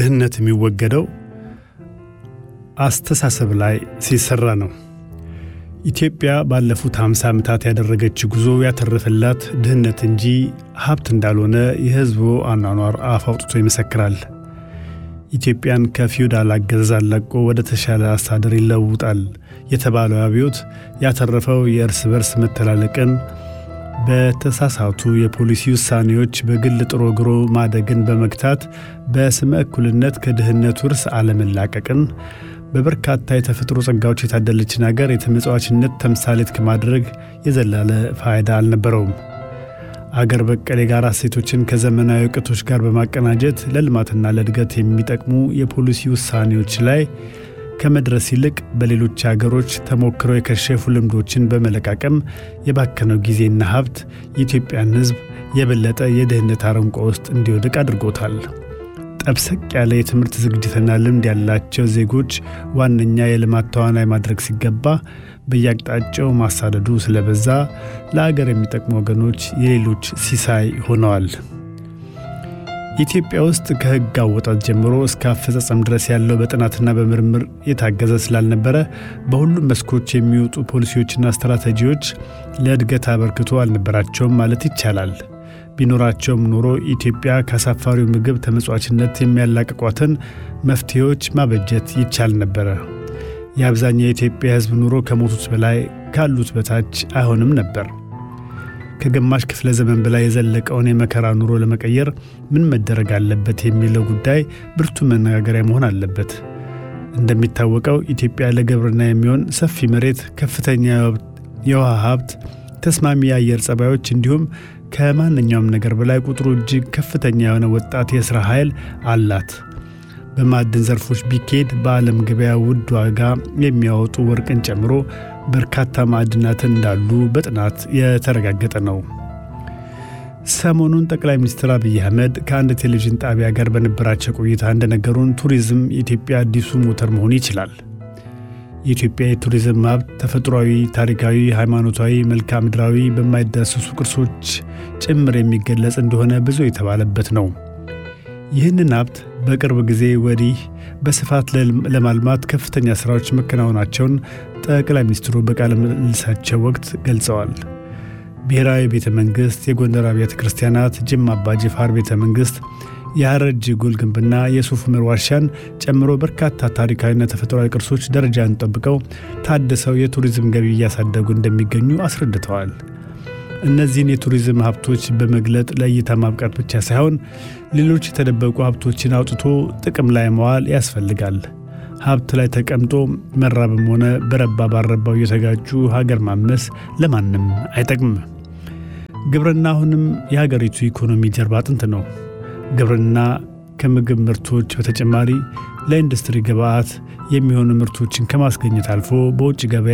ድህነት የሚወገደው አስተሳሰብ ላይ ሲሰራ ነው። ኢትዮጵያ ባለፉት 50 ዓመታት ያደረገችው ጉዞ ያተረፈላት ድህነት እንጂ ሀብት እንዳልሆነ የሕዝቡ አኗኗር አፍ አውጥቶ ይመሰክራል። ኢትዮጵያን ከፊውዳል አገዛዝ አላቆ ወደ ተሻለ አስተዳደር ይለውጣል የተባለው አብዮት ያተረፈው የእርስ በርስ መተላለቅን፣ በተሳሳቱ የፖሊሲ ውሳኔዎች በግል ጥሮ ግሮ ማደግን በመግታት በስመ እኩልነት ከድህነት ውርስ አለመላቀቅን በበርካታ የተፈጥሮ ጸጋዎች የታደለችን አገር የተመጽዋችነት ተምሳሌት ከማድረግ የዘላለ ፋይዳ አልነበረውም። አገር በቀል የጋራ እሴቶችን ከዘመናዊ እውቀቶች ጋር በማቀናጀት ለልማትና ለእድገት የሚጠቅሙ የፖሊሲ ውሳኔዎች ላይ ከመድረስ ይልቅ በሌሎች አገሮች ተሞክረው የከሸፉ ልምዶችን በመለቃቀም የባከነው ጊዜና ሀብት የኢትዮጵያን ሕዝብ የበለጠ የድህነት አረንቋ ውስጥ እንዲወድቅ አድርጎታል። ጠብሰቅ ያለ የትምህርት ዝግጅትና ልምድ ያላቸው ዜጎች ዋነኛ የልማት ተዋናይ ማድረግ ሲገባ በየአቅጣጫው ማሳደዱ ስለበዛ ለአገር የሚጠቅሙ ወገኖች የሌሎች ሲሳይ ሆነዋል። ኢትዮጵያ ውስጥ ከሕግ አወጣት ጀምሮ እስከ አፈጻጸም ድረስ ያለው በጥናትና በምርምር የታገዘ ስላልነበረ በሁሉም መስኮች የሚወጡ ፖሊሲዎችና ስትራቴጂዎች ለእድገት አበርክቶ አልነበራቸውም ማለት ይቻላል። ቢኖራቸውም ኖሮ ኢትዮጵያ ከአሳፋሪው ምግብ ተመጽዋችነት የሚያላቅቋትን መፍትሄዎች ማበጀት ይቻል ነበረ። የአብዛኛው የኢትዮጵያ ሕዝብ ኑሮ ከሞቱት በላይ ካሉት በታች አይሆንም ነበር። ከግማሽ ክፍለ ዘመን በላይ የዘለቀውን የመከራ ኑሮ ለመቀየር ምን መደረግ አለበት የሚለው ጉዳይ ብርቱ መነጋገሪያ መሆን አለበት። እንደሚታወቀው ኢትዮጵያ ለግብርና የሚሆን ሰፊ መሬት፣ ከፍተኛ የውሃ ሀብት፣ ተስማሚ የአየር ጸባዮች እንዲሁም ከማንኛውም ነገር በላይ ቁጥሩ እጅግ ከፍተኛ የሆነ ወጣት የሥራ ኃይል አላት። በማዕድን ዘርፎች ቢኬድ በዓለም ገበያ ውድ ዋጋ የሚያወጡ ወርቅን ጨምሮ በርካታ ማዕድናትን እንዳሉ በጥናት የተረጋገጠ ነው። ሰሞኑን ጠቅላይ ሚኒስትር አብይ አህመድ ከአንድ ቴሌቪዥን ጣቢያ ጋር በነበራቸው ቆይታ እንደነገሩን ቱሪዝም የኢትዮጵያ አዲሱ ሞተር መሆን ይችላል። የኢትዮጵያ የቱሪዝም ሀብት ተፈጥሯዊ፣ ታሪካዊ፣ ሃይማኖታዊ፣ መልክዓ ምድራዊ በማይዳሰሱ ቅርሶች ጭምር የሚገለጽ እንደሆነ ብዙ የተባለበት ነው። ይህንን ሀብት በቅርብ ጊዜ ወዲህ በስፋት ለማልማት ከፍተኛ ሥራዎች መከናወናቸውን ጠቅላይ ሚኒስትሩ በቃለ ምልልሳቸው ወቅት ገልጸዋል። ብሔራዊ ቤተ መንግሥት፣ የጎንደር አብያተ ክርስቲያናት፣ ጅማ አባ ጅፋር ቤተ መንግሥት የሐረር ጀጎል ግንብና የሱፍ ዑመር ዋሻን ጨምሮ በርካታ ታሪካዊና ተፈጥሯዊ ቅርሶች ደረጃን ጠብቀው ታድሰው የቱሪዝም ገቢ እያሳደጉ እንደሚገኙ አስረድተዋል። እነዚህን የቱሪዝም ሀብቶች በመግለጥ ለእይታ ማብቃት ብቻ ሳይሆን ሌሎች የተደበቁ ሀብቶችን አውጥቶ ጥቅም ላይ መዋል ያስፈልጋል። ሀብት ላይ ተቀምጦ መራብም ሆነ በረባ ባረባው እየተጋጩ ሀገር ማመስ ለማንም አይጠቅምም። ግብርና አሁንም የሀገሪቱ ኢኮኖሚ ጀርባ አጥንት ነው። ግብርና ከምግብ ምርቶች በተጨማሪ ለኢንዱስትሪ ግብዓት የሚሆኑ ምርቶችን ከማስገኘት አልፎ በውጭ ገበያ